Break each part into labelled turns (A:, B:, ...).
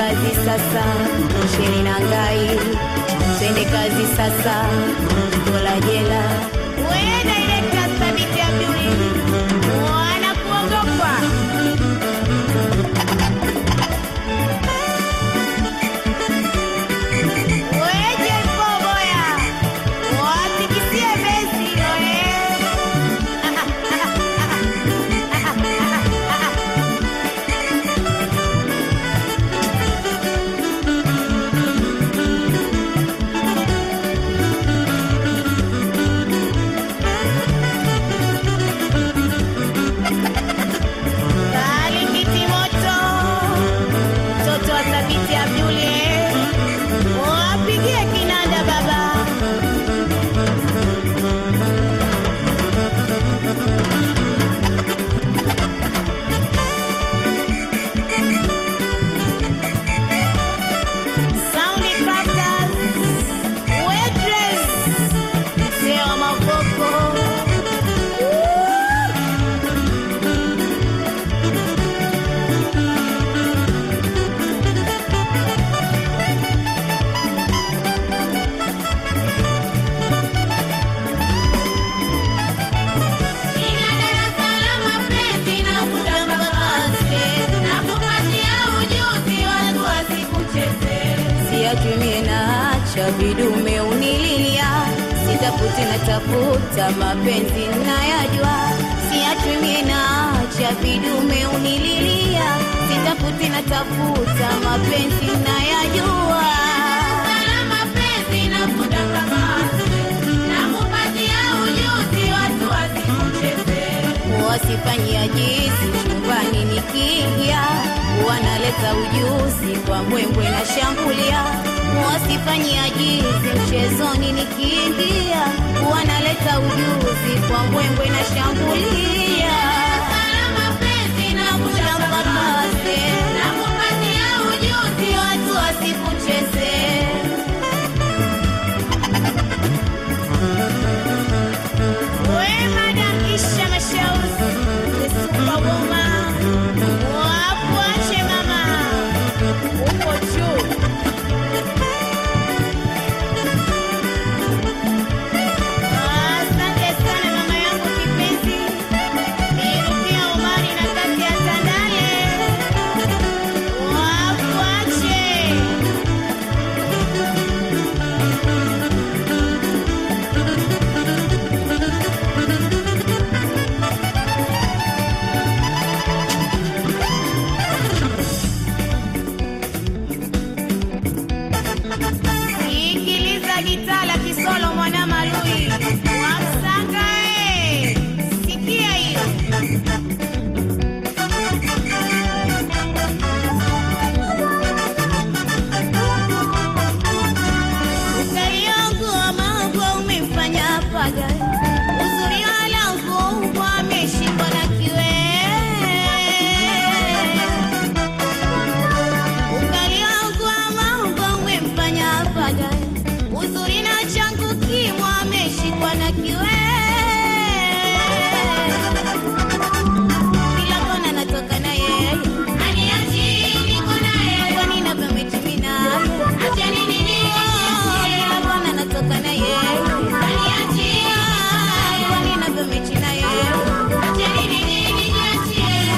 A: kazi sasa, sheni na ngai, twende kazi sasa, tola jela. We director Thabiti Abduli, wanakuogopa weje Mbogoya, watikisie besi hilo eh. Kalingiti moto, mtoto wa Thabiti Abduli, eh. wapigie kinanda baba. Sound Crafters, Waitress, mzee wa mavoko.
B: Nina darasa la mapenzi na kutangaza na kupatia ujuzi watu wasikucheze.
A: Siachwi mie naacha vidume unililia, sitafuti na tafuta mapenzi nayajua. Siachwi mie naacha vidume unililia, sitafuti na tafuta mapenzi nayajua.
B: La mapenzi na kutangaza na kupatia ujuzi watu wasikucheze.
A: Wasifanyia jizi chumbani nikiingia, wanaleta ujuzi kwa mbwembwe na shambulia. Wasifanyia jizi mchezoni nikiingia, wanaleta ujuzi kwa mbwembwe na shambulia.
B: La mapenzi na kutangaza na kupatia ujuzi watu wasikucheze.
A: We Madam Isha Mashauri, the superwoman. Wafuache mama, uko juu. Asante sana mama yangu kipenzi, Nirukia Omari na kati ya Tandale. Wafuache. Sikiliza gitaa la Kisolo mwana Malui Wamsanga eh. Sikia hiyo Ukali wangu wa mambo umemfanya paga Uzuri wa langu ameshikwa na kiwee Ukali wangu wa mambo umemfanya paga Uzuri na changu kimwa ameshikwa na kiwe Kila kona natoka na yeye
B: Aniachi niko naye,
A: Kwani navyomechumi naye
B: acheni nini
A: Kila kona natoka na yeye
B: Aniachi,
A: Kwani navyomechi na yeye
B: acheni nini nijiachie.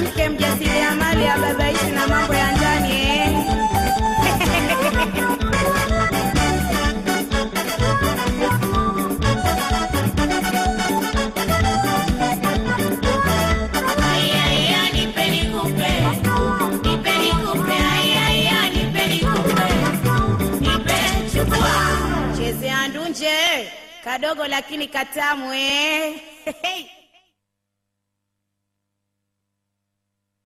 A: mwanamke mjasiriamali ababaishi na mambo ya ndani eh?
B: Aya, aya, nipe nikupe. Nipe nikupe, aya, aya, nipe nikupe. Nipe, chukua.
A: chezea ndunje kadogo lakini katamu eh?